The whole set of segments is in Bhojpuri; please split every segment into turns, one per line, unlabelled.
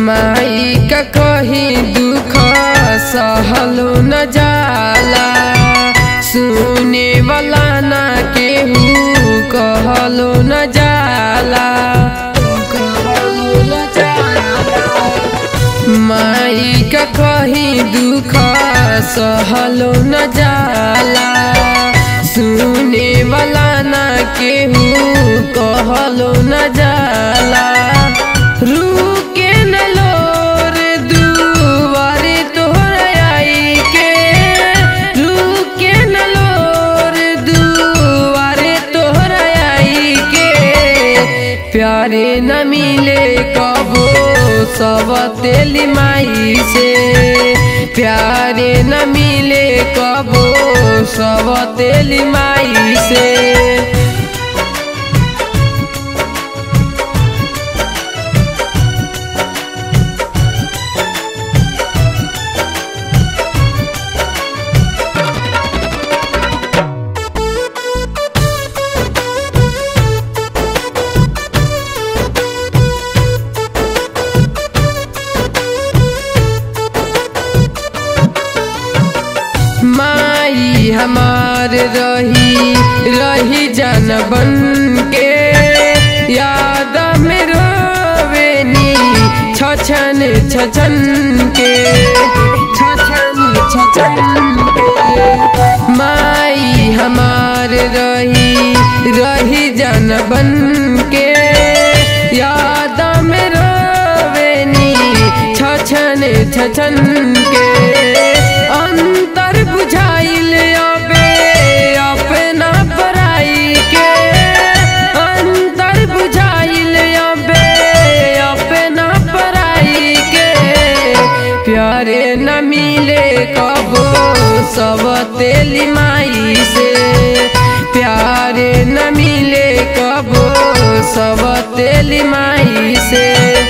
माई का कहीं दुख सहलो न जाला सुने वाला ना केहू कहलो न जाला कहलो न जाला माई का कहीं दुख सहलो न जाला सुने वाला ना केहू कहलो न जाला रुके न लोर दुआरे तोहर आई के रुके न लोर दुआरे तोहर आई के प्यारे न मिले कबो सब तेली माई से प्यारे न मिले कबो सब तेली माई से माई हमार रही रही जन बन के याद में रोवेनी छछन छछन के छछन छछन के माई हमार रही रही जन बन के याद में रोवेनी छछन छछन के अंतर बुझाइल अबे अपना पराई के अंतर बुझाइल अबे अपना पराई के प्यारे न मिले कबो सब तेली माई से प्यारे न मिले कबो सब तेली माई से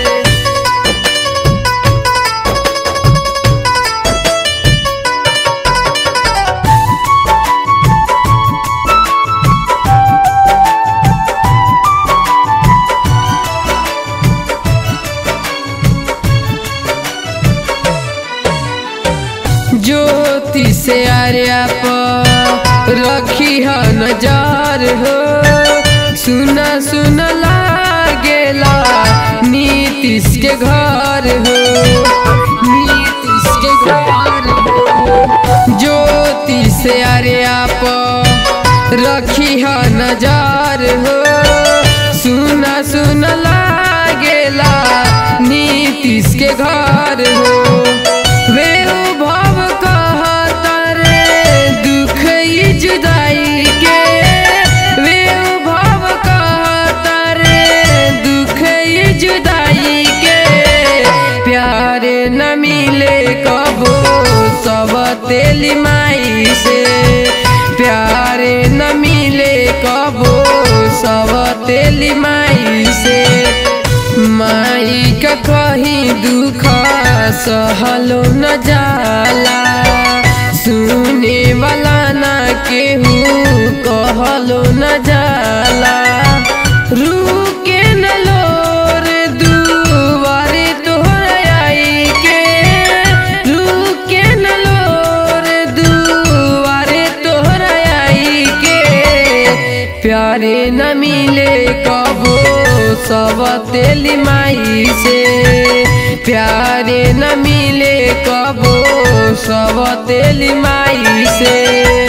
ज्योति से आर्या पर रखी है नजर हो सुना सुना लागेला नीतीश के घर हो नीतीश के घर हो ज्योति से आर्या पर रखी है नजर हो सुना सुना लागेला नीतीश के घर हो वे भव कहतर दुख ई जुदाई के वे भव कहतर दुख ई जुदाई के प्यार न मिले कबो सब तेली माई से प्यार न मिले कबो सब तेली माई से माई का कहीं दुख सहलो न जाला सुने वाला ना केहू कहलो न जाला रुके न लोर दुआरे तोहर आई के रुके न लोर दुआरे तोहर आई के प्यारे न मिले कबो सब तेली माई से प्यारे न मिले कबो सब तेली माई से